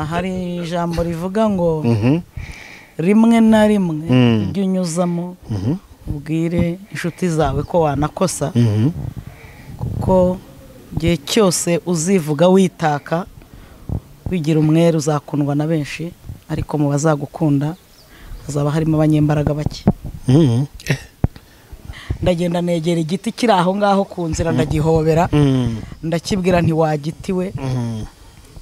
hari ijambo rivuga ngo Mhm. rimwe na rimwe Mm. ujye unyuzamo Mhm. ubwire inshuti zawe ko wanakosa Mhm. kuko igihe cyose uzivuga witaka wigira umwere uzakundwa na benshi ariko mu bazagukunda hazaba harimo abanyembaraga bake Mhm. ndagenda negera igiti kiri aho ngaho ku nzira ndagihobera Mhm. ndakibwira ntiwagiti we Mhm.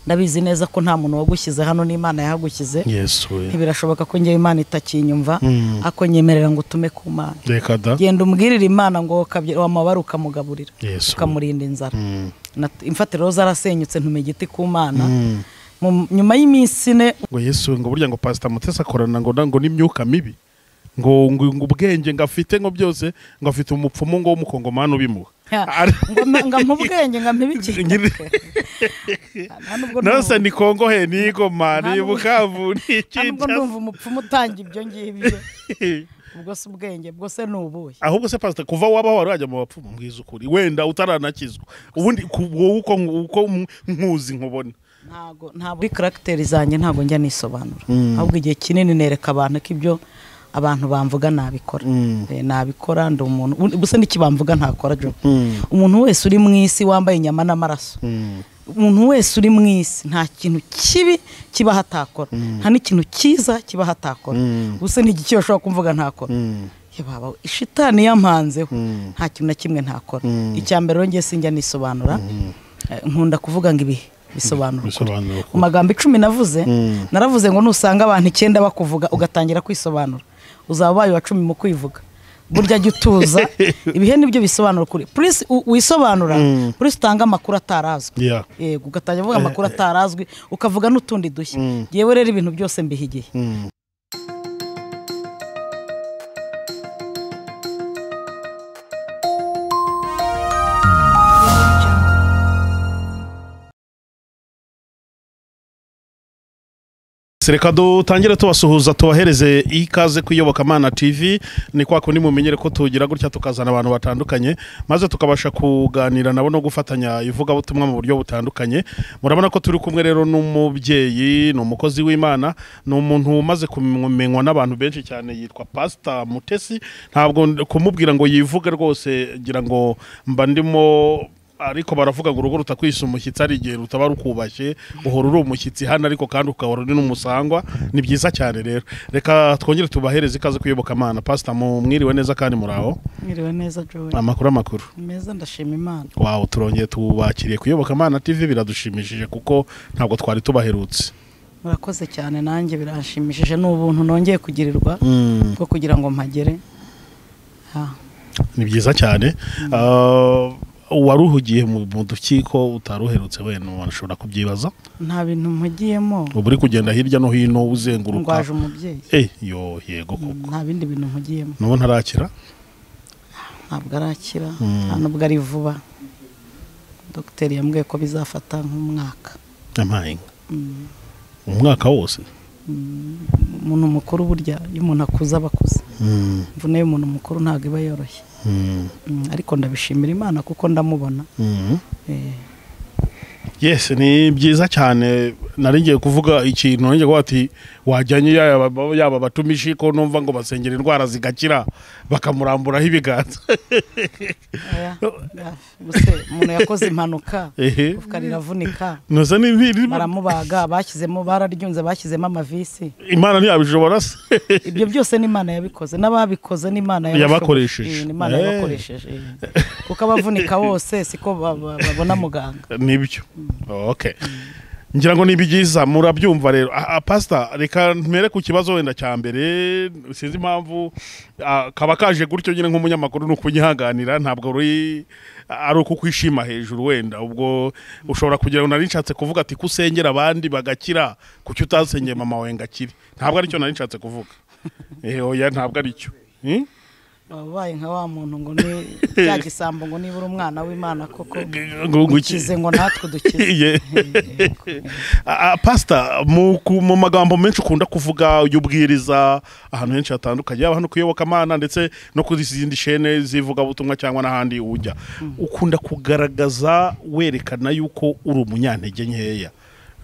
ndabizi neza ko nta muntu wagushyize hano n'imana yahagushyize yesu we ntibirashoboka ko njyewe imana itakinyumva Mm. ako nyemerera ngo utume ku mana reka da genda umbwirire imana ngo kabye- wamabara ukamugaburira yesu ukamurinda inzara Mhm. Nat- imfatiro zarasenyutse ntuma igiti ku mana Mhm. Mu- nyuma y'iminsi ine ngo yesu ngo burya ngo pasita mutesi akorana ngo na- ngo n'imyuka mibi ngo ngo ngo ubwenge ngo afite ngo byose ngo afite umupfumu ngo w'umukongomani ubimuha Ha, Ari- ngo mpa- ngo ampe ubwenge ngo ampe ibiki Ngiri- nta nubwo nose ndumva- ni kongo he ni igoma Nta ni nubwo- bukavu ni nta nubwo ndumva ikintu umupfumu utanga ibyo ngibyo ubwo si ubwenge ubwo se ni ubuhe ahubwo se pasita kuva waba wari wajya mu bapfumu mbwiza ukuri wenda utaranakizwa ubundi ku- wowe uko uko nkuzi nkubona ntago ntabwo kuri karagiteri zanjye ntabwo njya nisobanura ahubwo igihe kinini nereka abantu ko ibyo abantu bamvuga nabikora Eh, nabikora ndi umuntu ubu- ubuse n'iki bamvuga ntakora jo umuntu wese uri mu isi wambaye inyama n'amaraso umuntu wese uri mu isi nta kintu kibi kiba hatakora nta n'ikintu cyiza kiba hatakora Mm. ubuse n'igiki bashobora kumvuga ntakora Ya baba ishitani yampanzeho nta kintu na kimwe ntakora Mm. icya mbere rero njye sinjya nisobanura Eh, nkunda kuvuga ngo ibihe bisobanura ukuri bisobanura ko mu magambo icumi navuze Mm. naravuze ngo nusanga abantu icyenda bakuvuga ugatangira kwisobanura uzaba ubaye uwa cumi mu kwivuga burya jya utuza ibihe nibyo bisobanura ukuri purisi u- wisobanura Mm. purisi utange amakuru atarazwi Yeah. yego ugatangira uvuga amakuru atarazwi ukavuga n'utundi dushya Mm. yewe rero ibintu byose mbiha igihe Mm. reka dutangire tubasuhuza tubahereze ikaze ku iyobokamana tv ni kwa kundi mumenyere ko tugira gutya tukazana abantu batandukanye maze tukabasha kuganira nabo no gufatanya ivugabutumwa mu buryo butandukanye murabona ko turi kumwe rero n'umubyeyi ni umukozi w'imana ni umuntu umaze kumenywa n'abantu benshi cyane yitwa pasita mutesi ntabwo ndi- kumubwira ngo yivuge rwose ngira ngo mba ndimo ariko baravuga ngo urugo rutakwisa umushyitsi hari igihe rutaba rukubashye uhora uri umushyitsi hano ariko kandi ukahora uri n'umusangwa ni byiza cyane rero reka twongere tubahereze ikaze kuyobokamana pasita mwiriwe neza kandi muri aho mwiriwe neza jowe amakuru amakuru meza ndashima imana wawe turongeye tubakiriye kuyobokamana tv biradushimishije kuko ntabwo twari tubaherutse murakoze cyane nanjye biranshimishije ni ubuntu nongeye kugirirwa bwo kugira ngo mpagere Ah. ni byiza cyane Ah, uwaruhugiye mu mu dukiko utaruherutse wenda washobora kubyibaza nta bintu mpugiyemo uba uri kugenda hirya no hino uzenguruka ndwaje umubyeyi eh yo yego koko nta bindi bintu mpugiyemo nubu ntarakira ntabwo arakira Mm. nta nubwo ari vuba dogiteri yambwiye ko bizafata nk'umwaka amaye Mm. umwaka wose umuntu mukuru burya iyo umuntu akuze aba akuze imvune y'umuntu mukuru ntabwo iba yoroshye Mm, ariko ndabishimira imana kuko ndamubona Eh, yes ni byiza cyane nari ngiye kuvuga ikintu nari ngiye kuvuga ati wajyanye yaba yaba batumije ko numva ngo basengera indwara zigakira bakamuramburaho ibiganza aya, ya, ubuse umuntu yakoze impanuka ehe igufwa riravunika ntuza n'ibiri baramubaga bashyizemo bararyunze bashyizemo amavisi imana ntiyabishobora se ibyo byose n'imana yabikoze n'ababikoze n'imana Yabakoresheje. yabashoboje. Eh, n'imana Eh. yabakoresheje eh. kuko abavunika bose siko ba- ba- babona muganga nibyo okay ngira ngo ni byiza murabyumva rero Ah, ah, pasita reka mpere ku kibazo wenda cya mbere sinzi impamvu ah, kaba kaje gutyo nyine nk'umunyamakuru ni ukunyihanganira ntabwo ruri ari uko kwishima hejuru wenda ubwo ushobora kugira ngo nari nshatse kuvuga ati ko usengera abandi bagakira ku cyo utasengeye mama wawe ngo akire ntabwo aricyo nari nshatse kuvuga Eh, oya ntabwo aricyo Hmm? Waba ubaye nka wa muntu ngo ni cya gisambo ngo nibura umwana w'imana koko Ngo- ngo iki- ukize ngo natwe dukize Ye. Ah, ah, pasita mu ku- mu magambo menshi ukunda kuvuga ujya ubwiriza ahantu henshi hatandukanye yaba hano ku iyobokamana ndetse no kuri izindi shene z'ivugabutumwa cyangwa n'ahandi ujya ukunda kugaragaza werekana yuko uri umunyantege nkeya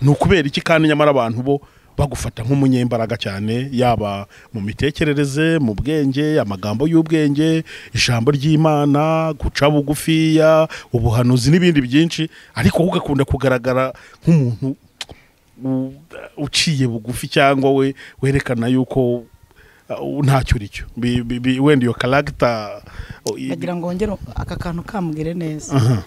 ni ukubera iki kandi nyamara abantu bo bagufata nk'umunyembaraga cyane yaba mu mitekerereze mu bwenge amagambo y'ubwenge ijambo ry'imana guca bugufiya ubuhanuzi n'ibindi byinshi ariko wowe ugakunda kugaragara nk'umuntu u- uciye bugufi cyangwa we werekana yuko uh, ntacyo uri cyo Bi- bi- bi- wenda iyo karagita bagira ngo wongere aka kantu kambwire neza Aha.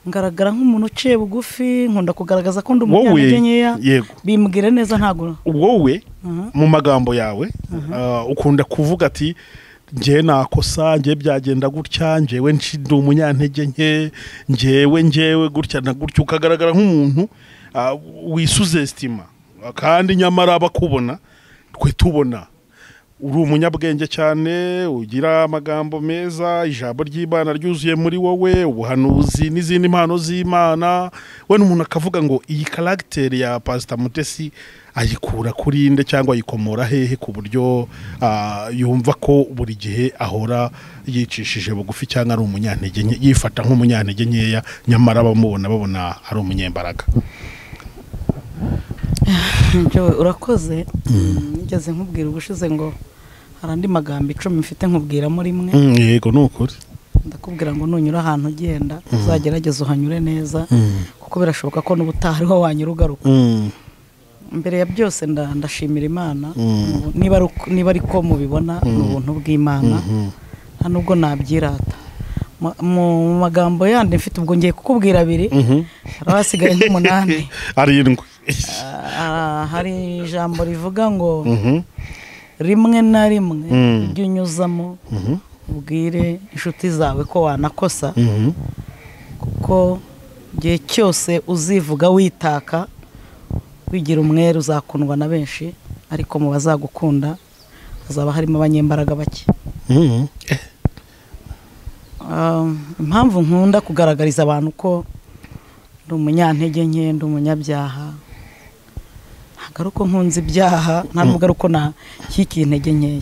ngaragara nk'umuntu uciye bugufi nkunda kugaragaza ko ndi wowe umunyantege nkeya yego bimbwire neza ntabwo wowe Mhm. mu magambo yawe uh, ukunda kuvuga ati njye nakosa njye byagenda gutya njyewe nci- ndi umunyantege nke njyewe njyewe gutya na gutya ukagaragara nk'umuntu uh, wisuzesitima kandi nyamara abakubona twe tubona uri umunyabwenge cyane ugira amagambo meza ijambo ry'imana ryuzuye muri wowe ubuhanuzi n'izindi mpano z'imana we n'umuntu akavuga ngo iyi karagiteri ya pasita mutesi ayikura kuri inde cyangwa ayikomora hehe ku buryo ah, yumva ko buri gihe ahora yicishije bugufi cyangwa ari umunyantege nke yifata nk'umunyantege nkeya nyamara abamubona babona ari umunyembaraga ibyo urakoze ngeze nkubwira ubushize ngo hari andi magambo icumi mfite nkubwiramo rimwe Mm, yego ni ukuri ndakubwira ngo nunyura ahantu ugenda uzagerageze uhanyure neza kuko birashoboka ko n'ubutaha ariho wanyura ugaruka Mm, mbere ya byose nda- ndashimira imana Mm. niba ari uko- niba ari ko mubibona ni ubuntu bw'imana mhm. nta nubwo nabyirata Ma- mu mu magambo yandi mfite ubwo ngiye kukubwira abiri Mhm. haba hasigaye nk'umunani arindwi Ah, hari ijambo rivuga ngo Mhm. rimwe na rimwe Mm. ibyo unyuzamo Mhm. ubwire inshuti zawe ko wanakosa Mhm. kuko igihe cyose uzivuga witaka wigira umwere uzakundwa na benshi ariko mu bazagukunda hazaba harimo abanyembaraga bake Mhm. Ah, impamvu nkunda kugaragariza abantu ko ndi umunyantege nke ndi umunyabyaha ntabwo ari uko nkunze ibyaha nta nubwo ari uko nashyikiye intege nkeya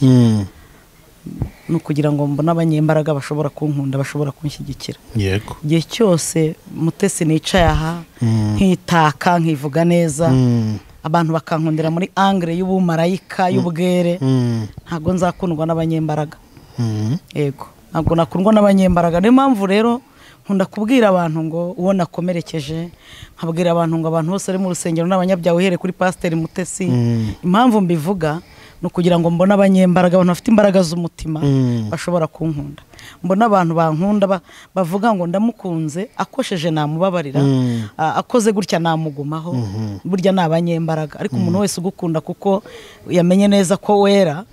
Mm. ni ukugira ngo mbone abanyembaraga bashobora kunkunda bashobora kunshyigikira yego igihe cyose mutesi nicaye aha Mm. nkitaka nkivuga neza Mm. abantu bakankundira muri angere y'ubumarayika y'ubwere Mm. ntabwo nzakundwa n'abanyembaraga Mm. yego ntabwo nakundwa n'abanyembaraga niyo mpamvu rero nkunda kubwira abantu ngo uwo nakomerekeje nkabwira abantu ngo abantu bose bari mu rusengero ni abanyabyaha uhereye kuri pasiteri mutesi Mm. impamvu mbivuga ni ukugira ngo mbone abanyembaraga abantu bafite imbaraga z'umutima Mm. bashobora kunkunda mbona abantu bankunda ba- bavuga ngo ndamukunze akosheje namubabarira Mm. a- akoze gutya namugumaho burya ni abanyembaraga ariko umuntu wese ugukunda kuko yamenye neza ko wera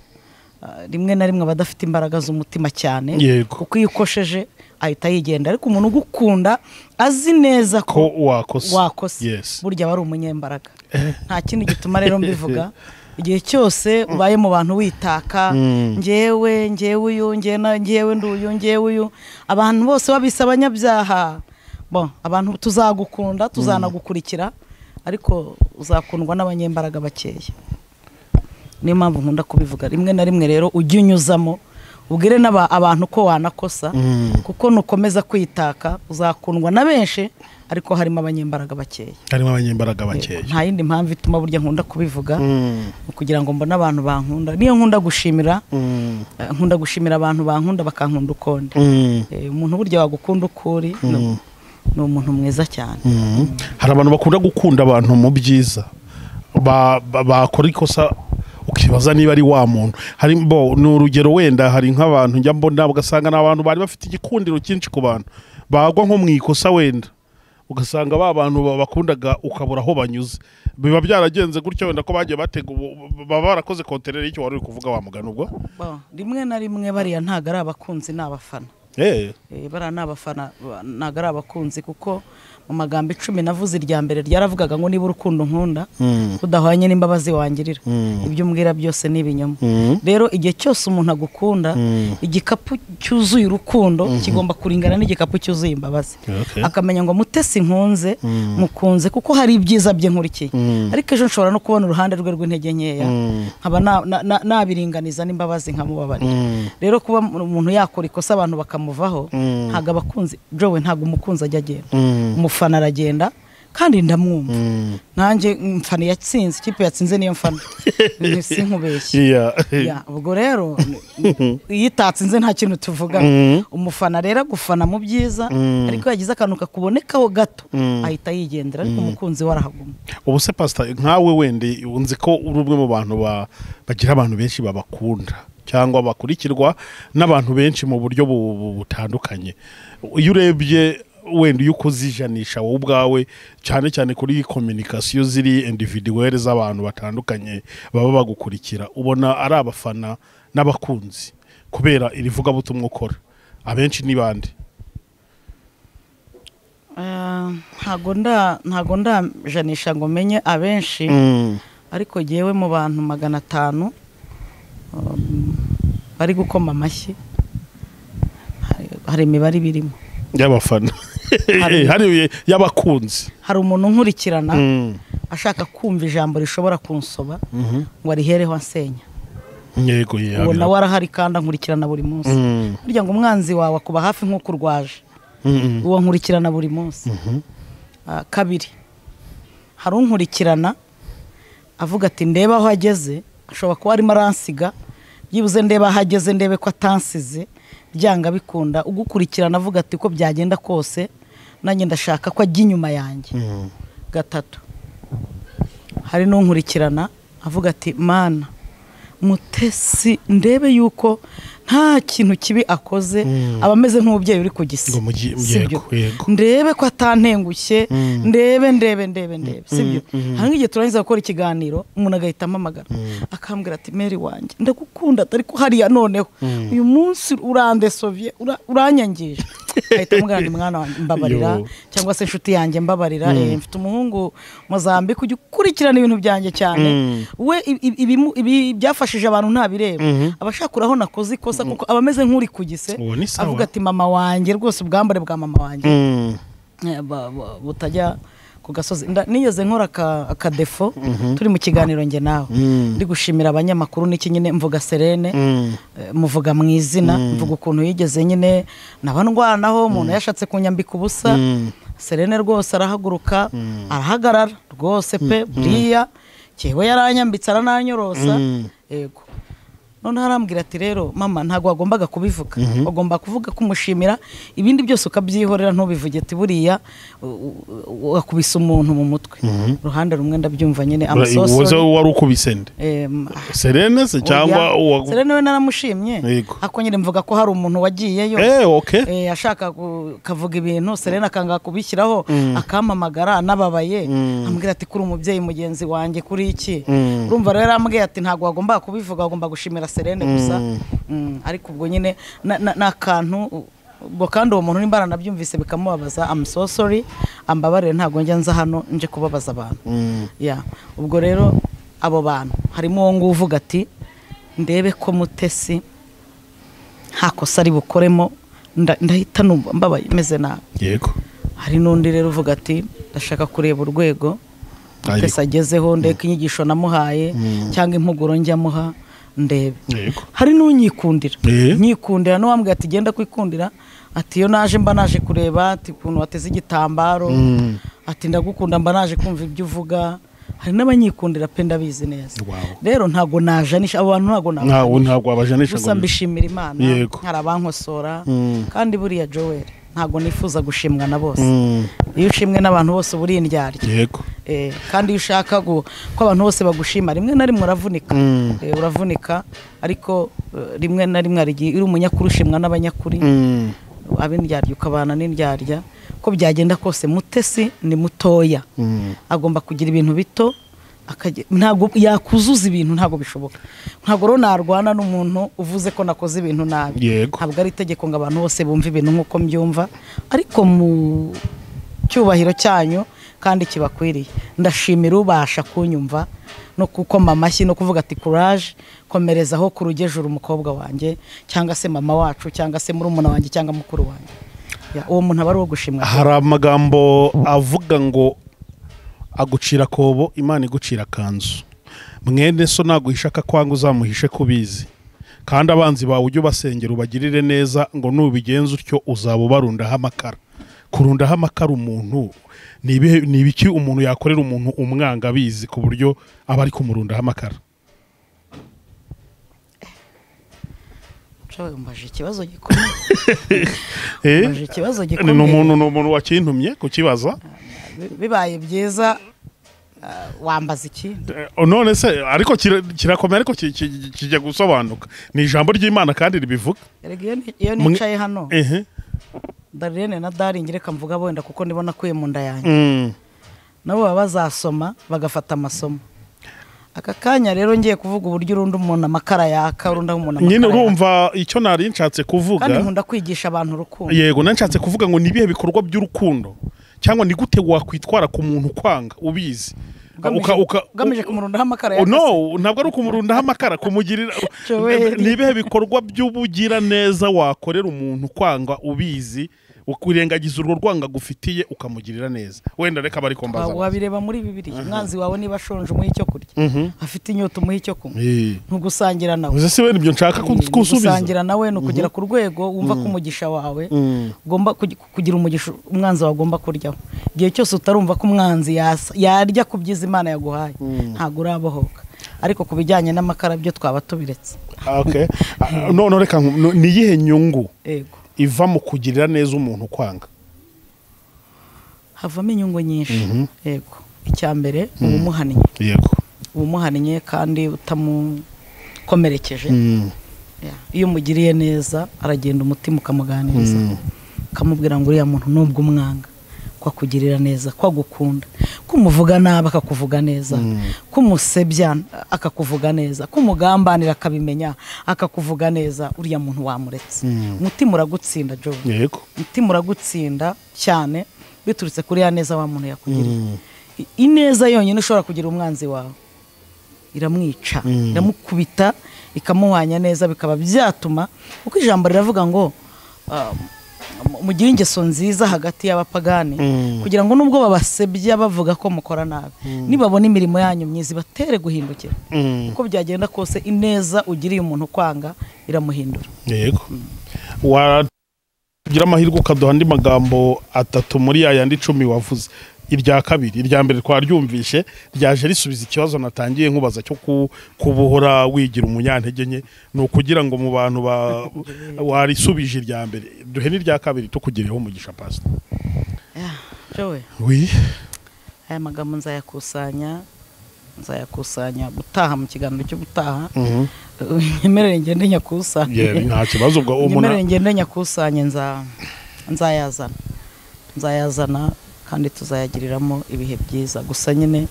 a, rimwe na rimwe aba adafite imbaraga z'umutima cyane Yego. kuko iyo ukosheje ahita yigenda ariko umuntu ugukunda azi neza ko ko wakosa wakose yes burya aba ari umunyembaraga nta kindi gituma rero mbivuga igihe cyose ubaye mu bantu witaka Mm. ngewe ngewe uyu ngewe na- ngewe nduyu ngewe uyu abantu bose babise abanyabyaha bo abantu tuzagukunda tuzanagukurikira ariko uzakundwa n'abanyembaraga bakeya niyo mpamvu nkunda kubivuga rimwe na rimwe rero ujye unyuzamo ubwire n'aba- abantu ko wanakosa Mm. kuko nukomeza kwitaka uzakundwa na benshi ariko harimo abanyembaraga bakeya harimo abanyembaraga bakeya nta yindi mpamvu ituma burya nkunda kubivuga Mm. ni ukugira ngo mbone abantu bankunda niyo nkunda gushimira Mm. eh, nkunda gushimira abantu bankunda bakankunda ukundi Mm. Eh, umuntu burya wagukunda ukuri ni- ni umuntu mwiza cyane Mm. hari abantu bakunda gukunda abantu mu byiza Ba- ba- bakora ikosa ukibaza niba ari wa muntu hari bo ni urugero wenda hari nk'abantu njya mbona ugasanga ni abantu bari bafite igikundiro cyinshi ku bantu bagwa nko mu ikosa wenda ugasanga ba bantu ba- bakundaga ukabura aho banyuze biba byaragenze gutya wenda ko bagiye batega ubu- baba barakoze konterere y'icyo wari uri kuvuga wa mugani ubwo Bo, rimwe na rimwe bariya ntabwo ari abakunzi ni abafana Eh, Eh, bariya ni abafana ba- ntabwo ari abakunzi kuko mu magambo icumi navuze irya mbere ryaravugaga ngo niba urukundo nkunda mm, udahwanye n'imbabazi wangirira Mm. ibyo umbwira byose ni ibinyoma mm, rero igihe cyose umuntu agukunda Mm. igikapu cyuzuye urukundo kigomba kuringana n'igikapu cyuzuye imbabazi Okay. akamenya ngo mutesi nkunze mukunze kuko hari ibyiza bye nkurikiye Mm. ariko ejo nshobora no kubona uruhande rwe rw'intege nkeya Mm. nkaba na- na- na- nabiringaniza n'imbabazi nkamubabarira Mm. rero kuba umuntu yakora ikosa abantu bakamuvaho Mm. ntabwo abakunzi jowe ntabwo umukunzi ajya agenda Mm. umufana aragenda kandi ndamwumva nanjye mfana yatsinze ikipe yatsinze niyo mfana Ni- si nkubeshye iya Ya, ubwo rero iyo itatsinze nta kintu tuvuga umufana rero agufana mu byiza ariko yagize akantu kakubonekaho gato ahita yigendera ariko umukunzi we arahaguma ubu se pasita nkawe wende unzi ko uri umwe mu bantu ba- bagira abantu benshi babakunda cyangwa bakurikirwa n'abantu benshi mu buryo bu- bu- butandukanye iyo urebye wenda iyo ukuzijanisha wowe ubwawe cyane cyane kuri kominikasiyo ziri individuwere z'abantu batandukanye baba bagukurikira ubona ari abafana n'abakunzi kubera iri vugabutumwa ukora abenshi ni bande Ah, ntago nda ntago ndajanisha ngo menye abenshi ariko jyewe mu bantu magana atanu um, bari gukoma amashyi hari- hari imibare ibirimo y'abafana Hari- hari y'abakunzi hari umuntu unkurikirana Mm. ashaka kumva ijambo rishobora kunsoba ngo arihereho ansenya yego uwo yabira nawe arahari kandi ankurikirana buri munsi Mm. burya ngo umwanzi wawe akuba hafi nk'uko urwaje Mm-mm. uwo nkurikirana buri munsi Ah, kabiri hari unkurikirana avuga ati ndebe aho ageze ashobora kuba arimo aransiga byibuze ndebe aho ageze ndebe ko atansize byanga bikunda ugukurikirana avuga ati ko byagenda kose nanjye ndashaka ko ajya inyuma yanjye gatatu hari n'unkurikirana avuga ati mana mutesi ndebe yuko nta kintu kibi akoze aba ameze nk'umubyeyi uri ku gisi Ngo mugi- Sibyo. yego, yego. ndebe ko atantengushye ndebe ndebe ndebe ndebe sibyo hari nk'igihe turangiza gukora ikiganiro umuntu agahita ampamagara akambwira ati meri wanjye ndagukunda ariko hariya noneho uyu munsi urandesovye ura- uranyangije ahita amubwira ngo mwana wanjye mbabarira Yo. cyangwa se inshuti yanjye mbabarira eh, mfite umuhungu mozambique ujya ukurikirana ibintu byanjye cyane we i- i- ibimu- ibi- byafashije abantu ntabireba abashakuraho nakoze ikosa kuko aba ameze nk'uri ku gise Uwo ni sawa. avuga ati mama wanjye rwose ubwambare bwa mama wanjye Mm. eh, ba- ba- butajya ku gasozi Nda- nigeze nkora aka- akadefo turi mu kiganiro njye nawe ndi gushimira abanyamakuru n'iki nyine mvuga serene eh, muvuga mu izina mvuga ukuntu yigeze nyine nabandwanaho umuntu yashatse kunyambika ubusa serene rwose arahaguruka arahagarara rwose pe buriya cyewe yaranyambitse arananyorosa yego noneho arambwira ati rero mama ntabwo wagombaga kubivuga wagomba kuvuga kumushimira ibindi byose ukabyihorera ntubivuge ati buriya u- u- u- wakubise umuntu mu mutwe uruhande rumwe ndabyumva nyine wowe amasosori wari ukubise nde serene se cyangwa uwa- serene we naramushimye Yego. ako nyine mvuga ko hari umuntu wagiyeyo Eh, okay. eh, ashaka ku- kavuga ibintu serena akanga kubishyiraho akampamagara anababaye ambwira ati kuri umubyeyi mugenzi wanjye kuri iki urumva rero yarambwiye ati ntabwo wagomba kubivuga wagomba gushimira serene gusa Mm, ariko ubwo nyine na- na- ni akantu u- ubwo kandi uwo muntu nimba aranabyumvise bikamubabaza I'm so sorry ambabarire ntabwo njya nza hano nje kubabaza abantu Ya, ubwo rero abo bantu harimo uwo nguwo uvuga ati ndebe ko mutesi nta kosa ari bukoremo nda- ndahita numva mbabaye meze nabi yego hari n'undi rero uvuga ati ndashaka kureba urwego Ari- twese agezeho ndeka inyigisho namuhaye cyangwa impuguro njya amuha ndebe yego hari n'unyikundira Eh. nyikundira n'uwambwiye ati genda kwikundira ati iyo naje mba naje kureba ati ukuntu wateze igitambaro ati ndagukunda mba naje kumva ibyo uvuga hari n'abanyikundira pe ndabizi neza Wow. rero ntabwo najanisha abo bantu ntabwo nabajanisha ntawe ntabwo wabajanisha gusa ngo mbishimira imana Yego. hari abankosora kandi buriya joel ntabwo nifuza gushimwa na bose iyo ushimwe n'abantu bose uba uri indyarya yego Eh, kandi iyo ushaka gu- ko abantu bose bagushima rimwe na rimwe uravunika Eh, uravunika ariko eh, rimwe na rimwe hari igihe uri umunyakuri ushimwa n'abanyakuri Mm. ab'indyarya ukabana n'indyarya ko byagenda kose mutesi ni mutoya agomba kugira ibintu bito akajya- ntabwo yakuzuza ibintu ntabwo bishoboka ntabwo rero narwana n'umuntu uvuze ko nakoze ibintu nabi Yego. ntabwo ari itegeko ngo abantu bose bumve ibintu nk'uko mbyumva ariko mu cyubahiro cyanyu kandi kibakwiriye ndashimira ubasha kunyumva no gukoma amashyi no kuvuga ati courage komerezaho ku rugejuru umukobwa wanjye cyangwa se mama wacu cyangwa se murumuna wanjye cyangwa mukuru wanjye Ya, uwo muntu aba ari uwo gushimwa hari amagambo avuga ngo agucira akobo imana igucira akanzu mwene so naguhishaka kwanga uzamuhishe ko ubizi kandi abanzi bawe ujye ubasengera ubagirire neza ngo nubigenza utyo uzaba ubarundaho amakara kurundaho amakara umuntu ni ibihe- ni ibiki umuntu yakorera umuntu umwanga abizi ku buryo aba ari kumurundaho amakara Nshawe umbaje ikibazo gikomeye Eh, umbaje ikibazo ni ni gikomeye umuntu ni umuntu wakintumye kukibaza Bi- bibaye byiza ah, wambaza ikindi Eh, none se ariko kira- kirakomeye ariko ki- ki- kijya gusobanuka ni ijambo ry'imana kandi ribivuga Erega iyo ni- iyo Mwe- nicaye hano ehe darlene na daringi reka mvuga wenda kuko ndibona akuye mu nda yanjye Mm. nabo baba bazasoma bagafata amasomo aka kanya rero ngiye kuvuga uburyo urunda umuntu amakara yaka urunda umuntu nyine amakara yaka urumva icyo nari nshatse kandi kuvuga nkunda kwigisha abantu urukundo yego nari nshatse kuvuga ngo ni ibihe bikorwa by'urukundo cyangwa ni gute wakwitwara ku muntu ukwanga ubizi Ugamije- Uka- uka- ugamije kumurundaho amakara yaka se? no ntabwo ari ukumurundaho amakara kumugirira Joel. ni ibihe bikorwa by'ubugiraneza wakorera umuntu kwanga ubizi ukirengagiza urwo rwanga agufitiye ukamugirira neza wenda reka bari kumbaza Wa- wabireba muri bibiri umwanzi wawe niba ashonje umuha icyo kurya afite inyota umuha icyo kunywa Eh, ntugusangira nawe uzi se wenda ibyo nshaka ku- kusubiza gusangira nawe ni ukugera ku rwego wumva ko umugisha wawe ugomba kugi- kugira umugisha umwanzi wawe agomba kuryaho igihe cyose utarumva ko umwanzi yasa- yarya ku byiza imana yaguhaye ntabwo urabohoka ariko ku bijyanye n'amakara byo twaba tubiretse Okay. Ah, none reka nku- no- ni iyihe nyungu yego iva mu kugirira neza umuntu kwanga havamo inyungu nyinshi yego icya mbere uba umuhannye yego uba umuhannye kandi utamukomerekeje Mm. Yeah. iyo umugiriye neza aragenda umutima ukamuganiriza ukamubwira ngo uriya muntu nubwo umwanga ko akugirira neza ko agukunda ko umuvuga nabi akakuvuga neza ko umusebya akakuvuga neza ko umugambanira akabimenya akakuvuga neza uriya muntu wamuretse umutima uragutsinda jo yego umutima uragutsinda cyane biturutse kuri ya neza wa muntu yakugiriye I- ineza yonyine ushobora kugira umwanzi wawe iramwica iramukubita ikamuhwanya neza bikaba byatuma kuko ijambo riravuga ngo ah, mu- mugire ingeso nziza hagati y'abapagani kugira ngo nubwo babasebya bavuga ko mukora nabi nibabona imirimo yanyu myiza ibatere guhindukira Mm. uko byagenda kose ineza ugiriye umuntu kwanga iramuhindura yego wagira amahirwe ukaduha andi magambo atatu muri ya yandi icumi wavuze irya kabiri irya mbere twaryumvishe ryaje risubiza ikibazo natangiye nkubaza cyo ku- kubuhora wigira umunyantege nke ni ukugira ngo mu bantu ba- warisubije irya mbere duhe n'irya kabiri tukugireho umugisha pasita Joe, wi aya magambo nzayakusanya nzayakusanya gutaha mu kiganiro cyo gutaha nyemerere ngende nyakusanye Yeah, nta kibazo ubwo umuntu nyemerere ngende nyakusanye nza- nzayazana nzayazana kandi tuzayagiriramo ibihe byiza gusa nyine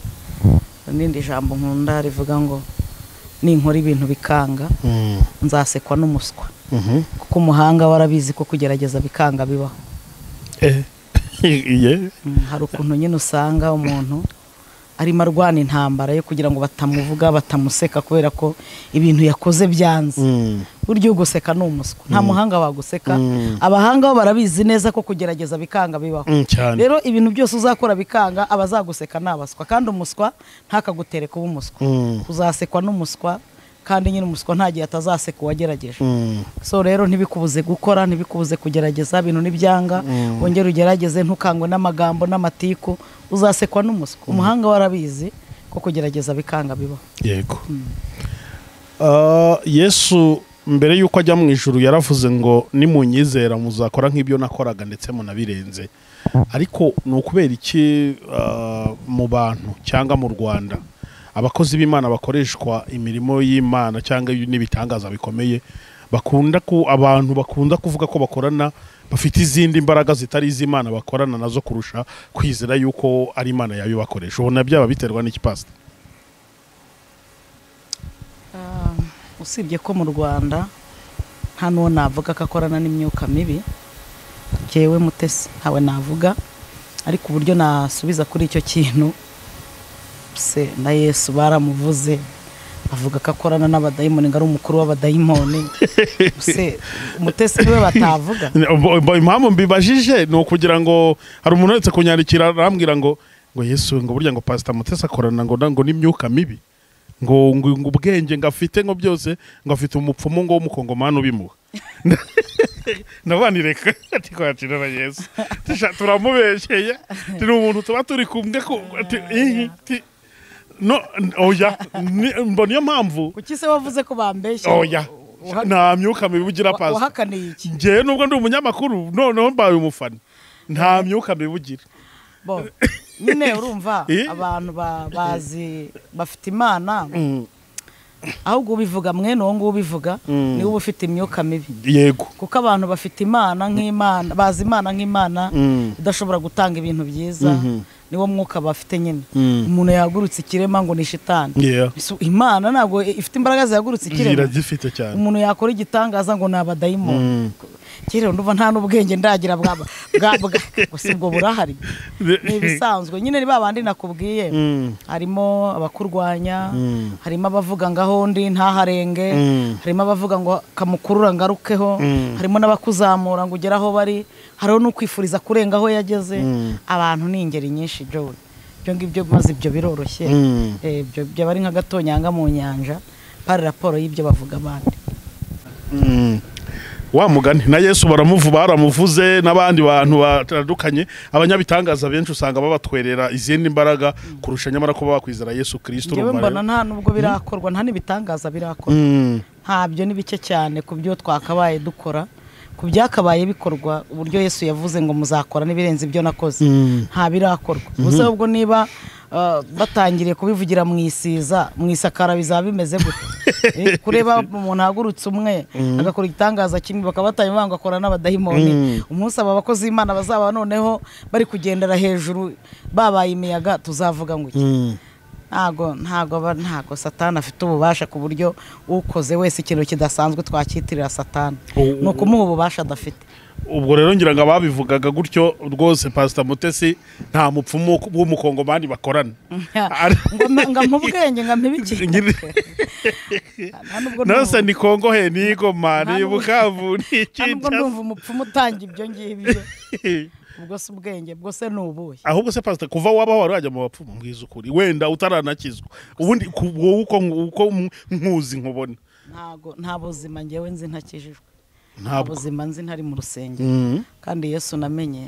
n'irindi jambo nkunda rivuga ngo ninkora ibintu bikanga Mm, nzasekwa n'umuswa mhm. kuko umuhanga warabizi ko kugerageza bikanga bibaho Eh, yeah. Mm, hari ukuntu nyine usanga umuntu arimo arwana intambara yo kugira ngo batamuvuga batamuseka kubera ko ibintu yakoze byanze Mm, burya uguseka ni umuswa nta muhanga waguseka Mm. abahanga bo barabizi neza ko kugerageza bikanga bibaho mm, cyane rero ibintu byose uzakora bikanga abazaguseka ni abaswa kandi umuswa ntakagutere kuba umuswa Mm, uzasekwa n'umuswa kandi nyine umuswa nta gihe atazaseka uwagerageje mm. so rero ntibikubuze gukora ntibikubuze kugerageza ibintu ntibyanga wongere ugerageze ntukangwe n'amagambo n'amatiku uzasekwa n'umuswa umuhanga warabizi ko kugerageza bikanga bibaho yego Ah, yesu mbere y'uko ajya mu ijuru yaravuze ngo nimunyizera muzakora nk'ibyo nakoraga ndetse munabirenze ariko ni ukubera iki ah, mu bantu cyangwa mu rwanda abakozi b'imana bakoreshwa imirimo y'imana cyangwa n'ibitangaza bikomeye bakunda ku abantu bakunda kuvuga ko bakorana bafite izindi mbaraga zitari iz'imana bakorana nazo kurusha kwizera yuko ari imana yabibakoresha ubona byaba biterwa n'ikipasita usibye ko mu rwanda nta n'uwo navuga ko akorana n'imyuka mibi jyewe mutesi ntawe navuga ariko uburyo nasubiza kuri icyo kintu se na yesu baramuvuze avuga ko akorana n'abadayimoni ngo ari umukuru w'abadayimoni se mutesi niwe batavuga Mbo- mbo- impamvu mbibajije ni ukugira ngo hari umuntu uretse kunyandikira arambwira ngo ngo yesu ngo burya ngo pasita mutesi akorana ngo na- ngo n'imyuka mibi ngo ngo ngo ubwenge ngo afite ngo byose ngo afite umupfumu ngo w'umukongomani ubimuha nabani reka ati kwakira na yesu Tusha- turamubeshyeye turi umuntu tuba turi kumwe ku- ati- ihi, ti- no oya ni- mbona niyo mpamvu kuki se wavuze ko bambeshya oya Uha- nta myuka mibi ugira wa- pasi wahakaniye iki ngewe nubwo ndi umunyamakuru noneho mbaye umufana nta myuka mibi ugira bo nyine urumva Eh? abantu ba- bazi bafite imana ahubwo ubivuga mwene uwo nguwo ubivuga niwe uba ufite imyuka mibi yego kuko abantu bafite imana nk'imana bazi imana nk'imana idashobora gutanga ibintu byiza niwo mwuka bafite nyine umuntu yahagurutse ikirema ngo ni shitani Yeah. So, imana ntabwo ifite imbaraga zihagurutse ikirema iragifite cyane umuntu yakora igitangaza ngo ni abadayimoni kera ndumva nta n'ubwenge ndagira bwa bwa bwa- gusa ubwo burahari ni ibisanzwe nyine ni ba bandi nakubwiye harimo abakurwanya harimo abavuga ngaho ndi ntaharenge harimo abavuga ngo kamukurura ngarukeho harimo n'abakuzamura ngo ugere aho bari hariho n'ukwifuriza kurenga aho yageze abantu ni ingeri nyinshi Joe ibyo ngibyo maze ibyo biroroshye Eh, ibyo byaba ari nka gatonyanga mu nyanja pari raporo y'ibyo bavuga abandi wa mugani na yesu baramuvu baramuvuze n'abandi bantu batandukanye abanyabitangaza benshi usanga babatwerera izindi mbaraga kurusha nyamara kuba bakwizera yesu kirisito njyewe mbona nta nubwo birakorwa nta n'ibitangaza birakorwa ntabyo ni bike cyane ku byo twakabaye dukora ku byakabaye bikorwa uburyo yesu yavuze ngo muzakora n'ibirenze ibyo nakoze nta birakorwa gusa ahubwo niba uh, batangiriye kubivugira mu isiza mu isakara bizaba bimeze gute Eh, kureba umuntu ahagurutse umwe agakora igitangaza kimwe bakaba batanye banga akora n'abadayimoni umunsi aba bakozi b'imana bazaba noneho bari kugendera hejuru babaye imiyaga tuzavuga ngo iki ntago ntago aba- ntago satani afite ububasha ku buryo ukoze wese ikintu kidasanzwe twakitirira satani Oh, ni ukumuha ububasha adafite ubwo rero ngira ngo ababivugaga gutyo rwose pasita mutesi nta mupfumu w'umukongomani bakorana ngo mpa- ngo mpa ubwenge ngo mpibikire nta nubwo ndumva- nose ni kongo he ni igoma Nta ni nubwo- nta nubwo bukavu ni icyitasi ndumva umupfumu utanga ibyo ngibyo ubwo si ubwenge ubwo se ni ubuhe ahubwo se pasita kuva wabaho wari wajya mu bapfumu mbwiza ukuri wenda utaranakizwa ubundi ku- wowe uko uko nkuzi nkubona ntago nta buzima ngewe nzi ntakijijwe nta ntabwo buzima nzi ntari mu rusengero kandi yesu namenye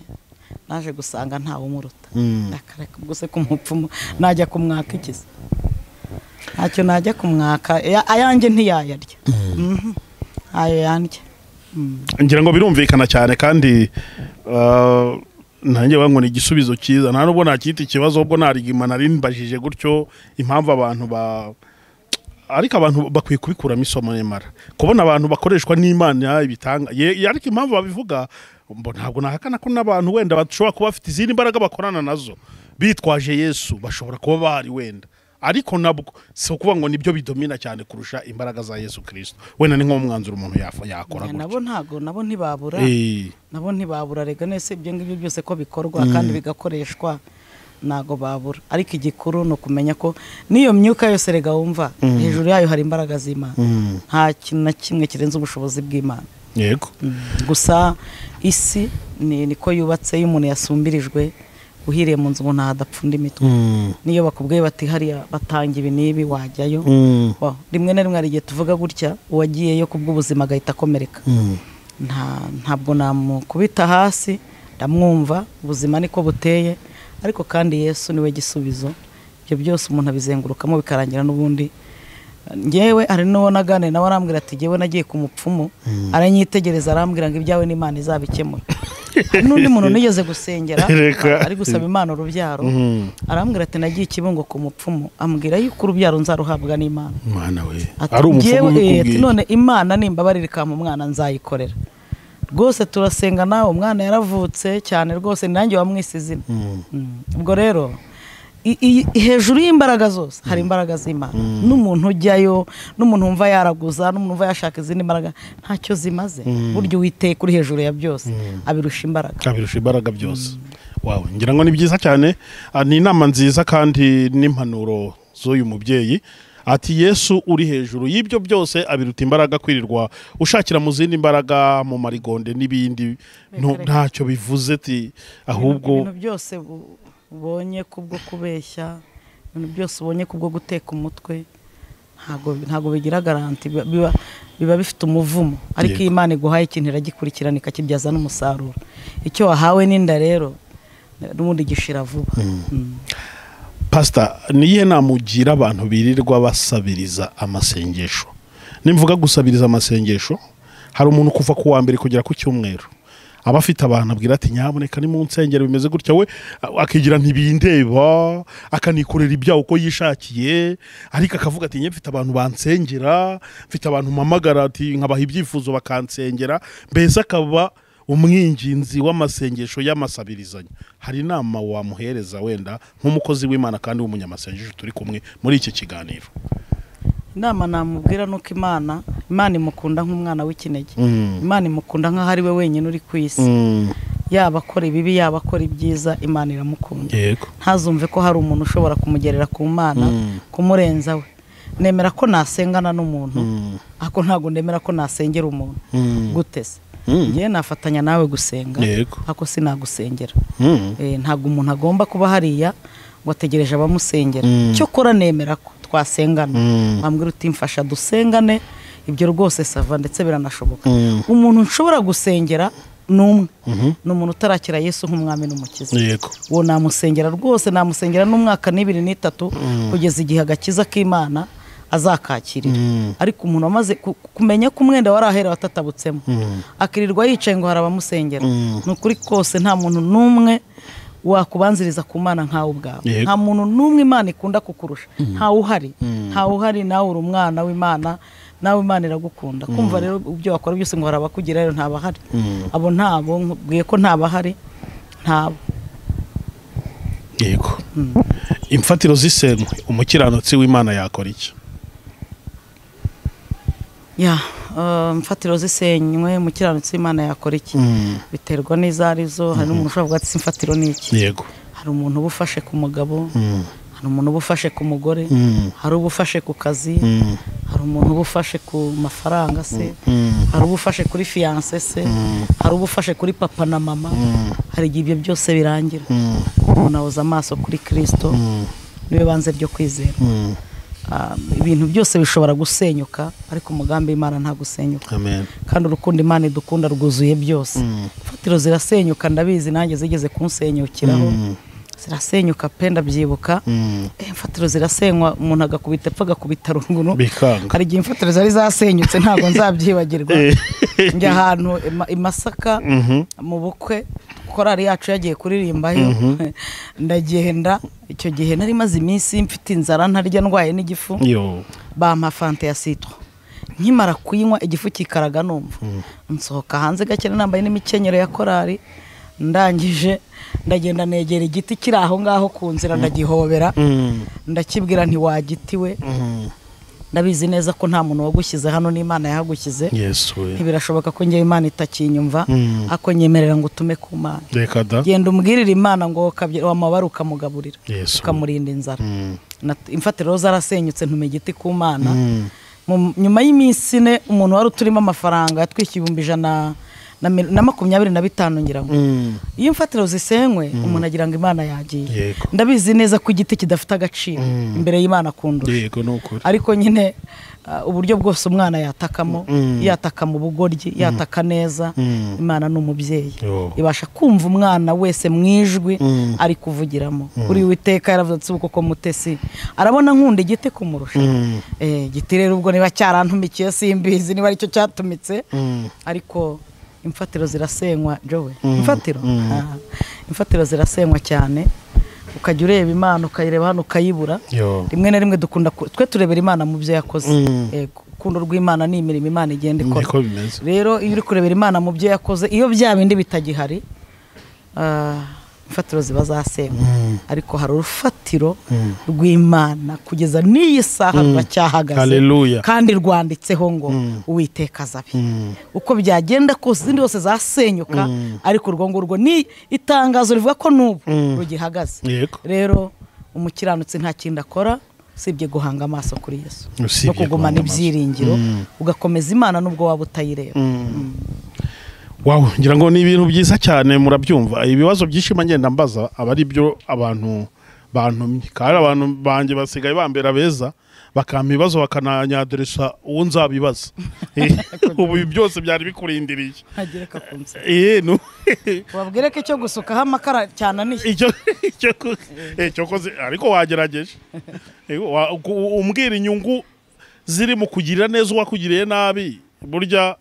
naje gusanga ntawe umuruta akareka ubwo se kumupfumu najya kumwaka ikiza ntacyo najya kumwaka Ya- ayanjye ntiyayarya Mhm. ayo yandya Mm. ngira ngo birumvikana cyane kandi ah, nanjye wangu ni igisubizo cyiza nta nubwo nakita ikibazo ubwo narigima nari mbajije gutyo impamvu abantu ba ariko abantu bakwiye kubikuramo isomo nyamara kubona abantu bakoreshwa n'imana ibitanga ye- ye- ariko impamvu babivuga mbo- ntabwo nahakana ko n'abantu wenda bashobora kuba bafite izindi mbaraga bakorana nazo bitwaje yesu bashobora kuba bahari wenda ariko nabwo si ukuvuga ngo nibyo bidomina cyane kurusha imbaraga za yesu kirisito wenda ni nk'umwanzuro umuntu yafa- yakora gutyo. nabo ntago nabo ntibabura Eh, nabo ntibabura rega nese ibyo ngibyo byose ko bikorwa kandi bigakoreshwa ntago babura ariko igikuru ni ukumenya ko n'iyo myuka yose rega wumva hejuru yayo hari imbaraga z'imana nta kintu na kimwe kirenze ubushobozi bw'imana yego gusa isi ni niko yubatse iyo umuntu yasumbirijwe uhiriye mu nzu ngo ntahadapfunda imitwe niyo bakubwiye bati hariya batanga ibi n'ibi wajyayo Wa- rimwe na rimwe hari igihe tuvuga gutya uwagiyeyo ku bw'ubuzima agahita akomereka Nta- ntabwo namukubita hasi ndamwumva ubuzima niko buteye ariko kandi yesu niwe gisubizo ibyo byose umuntu abizengurukamo bikarangira n'ubundi ngewe hari n'uwo naganire nawe arambwira ati ngewe nagiye ku mupfumu aranyitegereza arambwira ngo ibyawe n'imana izabikemura hari n'undi muntu nigeze gusengera Reka. ari gusaba imana urubyaro arambwira ati nagiye ikibungo ku mupfumu ambwira yuko urubyaro nzaruhabwa n'imana mwana we Ati, ari umupfumu "Njyewe, eh, ati, ubikubwiye none imana nimbabarire ikampa umwana nzayikorera rwose turasenga nawe umwana yaravutse cyane rwose ni nanjye wamwise izina Mm. ubwo rero i- i- hejuru y'imbaraga zose hari imbaraga z'imana n'umuntu ujyayo n'umuntu wumva yaraguza n'umuntu wumva yashaka izindi mbaraga ntacyo zimaze burya uwiteye kuri hejuru ya byose abirusha imbaraga kabirusha imbaraga byose wawe ngira ngo ni byiza cyane Ah, ni inama nziza kandi n'impanuro z'uyu mubyeyi ati yesu uri hejuru y'ibyo byose abiruta imbaraga kwirirwa ushakira mu zindi mbaraga mu marigonde n'ibindi no- Reka, reka. ntacyo bivuze ti ahubwo ibintu byose bu- ubonye kubwo kubeshya ibintu byose ubonye kubwo guteka umutwe ntabwo ntabwo bigira garanti biba- biba biba bifite umuvumo ariko Yego. iyo imana iguhaye ikintu iragikurikirana ikakibyaza n'umusaruro icyo wahawe n'inda rero n'ubundi gishira vuba Mm. pasita niyo namugira abantu birirwa basabiriza amasengesho nimvuga gusabiriza amasengesho hari umuntu kuva ku wa mbere kugera ku cyumweru aba afite abantu abwira ati nyaboneka ni mu nsengero bimeze gutya we akigira ntibindeba akanikorera ibyaha uko yishakiye ariko akavuga ati "Njye mfite abantu bansengera mfite abantu mpamagara ati nkabaha ibyifuzo bakansengera mbese akaba umwinginzi w'amasengesho y'amasabirizanya hari inama wamuhereza wenda nk'umukozi w'imana kandi w'umunyamasengesho turi kumwe muri iki kiganiro inama namubwira ni uko imana imana imukunda nk'umwana w'ikinege Mm. imana imukunda nk'aho ari we wenyine uri ku isi Mm. yaba akora ibibi yaba akora ibyiza imana iramukunda yego ntazumve ko hari umuntu ushobora kumugerera ku mana Mm. kumurenza we nemera ko nasengana n'umuntu Mm. ariko ntabwo nemera ko nasengera umuntu Mm. gutese Mm. ngewe nafatanya nawe gusenga Yego. ariko sinagusengera Mm. Eh, ntabwo umuntu agomba kuba hariya ngo ategereje abamusengera Mm. cyokora nemera ko twasengana Mm. wambwira uti mfasha dusengane ibyo rwose sava ndetse biranashoboka Mm. umuntu nshobora gusengera ni umwe Mhm. ni umuntu utarakira yesu nk'umwami n'umukiza yego uwo namusengera rwose namusengera n'umwaka n'ibiri n'itatu kugeza igihe agakiza k'imana azakakirira Mm. ariko umuntu wamaze ku- kumenya ko umwenda wari ahera watatabutsemo Mm. akirirwa yicaye ngo hari abamusengera Mm. ni ukuri kose nta muntu n'umwe wakubanziriza ku mana nkawe ubwawe Yego. nta muntu n'umwe imana ikunda kukurusha ntawe uhari ntawe uhari nawe uri umwana w'imana nawe imana iragukunda kumva rero ibyo wakora byose ngo hari abakugira rero ntabahari Mm. abo ntabo nkubwiye ko ntabahari ntabo yego imfatiro z'isenkwe umukiranutsi w'imana yakora iki ya eh, imfatiro zisenywe umukiranutsi w'imana yakora iki Mm. biterwa n'izo ari zo hari n'umuntu ushobora kuvuga ati "Si imfatiro ni iki yego hari umuntu uba ufashe ku mugabo Mm. hari umuntu uba ufashe ku mugore Mm. hari uba ufashe ku kazi Mm. hari umuntu uba ufashe ku mafaranga se Mm. hari uba ufashe kuri fiyanse se hari uba ufashe kuri papa na mama hari igihe ibyo byose birangira Mm. umuntu ahoza amaso kuri kirisito niwe banze ryo kwizera Mm. Ah, ibintu byose bishobora gusenyuka ariko umugambi w'imana nta gusenyuka amen kandi urukundo imana idukunda rwuzuye byose imfatiro zirasenyuka ndabizi nanjye zigeze kunsenyukiraho zirasenyuka pe ndabyibuka Mm. Eh, imfatiro zirasenywa umuntu agakubita epfa agakubita runguru bikanga hari igihe imfatiro zari zasenyutse ntabwo nzabyibagirwa njya ahantu i Ma- i masaka Mhm. mu bukwe korari yacu yagiye kuririmbayo ndagenda icyo gihe nari maze iminsi mfite inzara ntarya ndwaye n'igifu yo bampa fanta ya sitwa nkimara kuyinywa igifu kikaraga numva nsohoka hanze gakene nambaye n'imikenyero ya korari ndangije ndagenda negera igiti kiri aho ngaho ku nzira ndagihobera Mm. ndakibwira ntiwagitiwe Mm. ndabizi neza ko nta muntu wagushyize hano n'imana yahagushyize yesu we ntibirashoboka ko ngewe imana itakinyumva Mm. ako nyemerera ngo utume ku mana reka da genda umubwirire imana ngo kabye- wamabara ukamugaburira yesu ukamurinda inzara Mm. Nat- imfatiro zarasenyutse ntume igiti ku mana Mm. Mu- nyuma y'iminsi ine umuntu wari uturimo amafaranga yatwishyuye ibihumbi ijana na mil- na makumyabiri na bitanu ngira ngo Mm. iyo imfatiro zisenywe umuntu agira ngo imana yagiye Yego. ndabizi neza ko igiti kidafite agaciro imbere y'imana akundura yego ni ukuri ariko nyine uh, uburyo bwose umwana yatakamo yataka mu bugoryi yataka neza Mm. imana ni umubyeyi Yo. ibasha kumva umwana wese mu ijwi ari kuvugiramo kuri witeka yaravuze ati uko mutesi arabona nkunda igiti kumurusha Mm. Eh, igiti rero ubwo niba cyarantumikiye simbizi niba aricyo cyatumitse Mm. ariko imfatiro zirasenywa jowe imfatiro Ah, imfatiro zirasenywa cyane ukajya ureba imana ukayireba hano ukayibura yo rimwe na rimwe dukunda ku- twe turebera imana mu byo yakoze Mm. Eh, urukundo rw'imana ni imirimo imana igenda ikora niko bimeze rero iyo uri kurebera imana mu byo yakoze iyo bya bindi bitagihari ah, imfatiro ziba zasenywa ariko hari urufatiro rw'imana kugeza n'iyi saha ruracyahagaze Hallelujah. kandi rwanditseho ngo uwiteka azabe uko byagenda kose izindi zose zasenyuka ariko urwo ngurwo ni itangazo rivuga ko n'ubu rugihagaze yego rero umukiranutsi nta kindi akora usibye guhanga amaso kuri yesu Usibye no kugumana guhanga amaso. ibyiringiro ugakomeza imana nubwo waba utayireba wawe ngira ngo ni ibintu byiza cyane murabyumva ibibazo byinshi mba ngenda mbaza aba ari byo abantu bantumye kandi abantu banjye basigaye bambera beza bakampa ibibazo bakananyaderesa uwo nzabibaza ubu ibi byose byari bikurindiriye ntagire kakunze Eh, nu- wabwire ko icyo gusukaho amakara cyananiye icyo icyo ku- eh, cyo koze- ariko wagerageje Eh, wa- ku- umbwira inyungu ziri mu kugira neza uwakugiriye nabi burya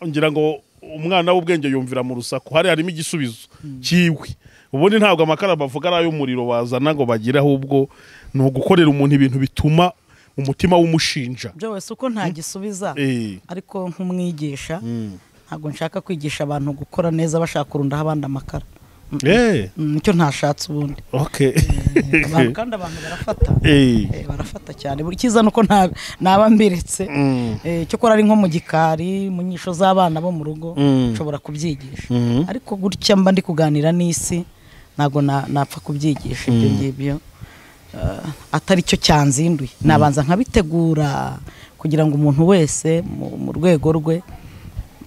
ngira ngo umwana w'ubwenge yumvira mu rusaku hari harimo igisubizo cyiwe ubundi ntabwo amakara bavuga ari ay'umuriro wazana ngo bagire ahubwo ni ugukorera umuntu ibintu bituma umutima w'umushinja byo wese uko ntagisubiza Eh, ariko nk'umwigisha ntabwo nshaka kwigisha abantu gukora neza bashaka kurundaho abandi amakara eh, Mm, nicyo ntashatse ubundi okay. Abantu- kandi abantu barafata Eh, Eh, barafata cyane buri cyiza ni uko nta- naba mbiretse mm, Eh, cyokora ari nko mu gikari mu nyisho z'abana bo mu rugo Mm. nshobora kubyigisha mhm. ariko gutya mba ndi kuganira n'isi ntabwo na- napfa kubyigisha ibyo ngibyo Eh, atari cyo cyanzinduye nabanza nkabitegura kugira ngo umuntu wese mu mu rwego rwe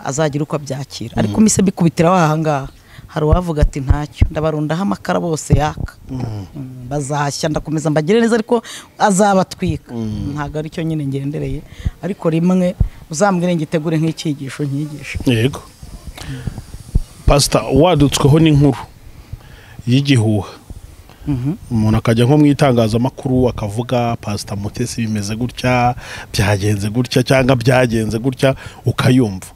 azagira uko abyakira ariko mise bikubitira aha ngaha hari uwavuga ati ntacyo ndabarundaho amakara bose yaka Mm, bazashya ndakomeza mbagire neza ariko azabatwika ntabwo ari cyo nyine ngendereye ariko rimwe uzambwire ngitegure nk'icyigisho nkigisha yego pasita wadutsweho n'inkuru y'igihuha Mhm. umuntu akajya nko mu itangazamakuru akavuga pasita mutesi bimeze gutya byagenze gutya cyangwa byagenze gutya ukayumva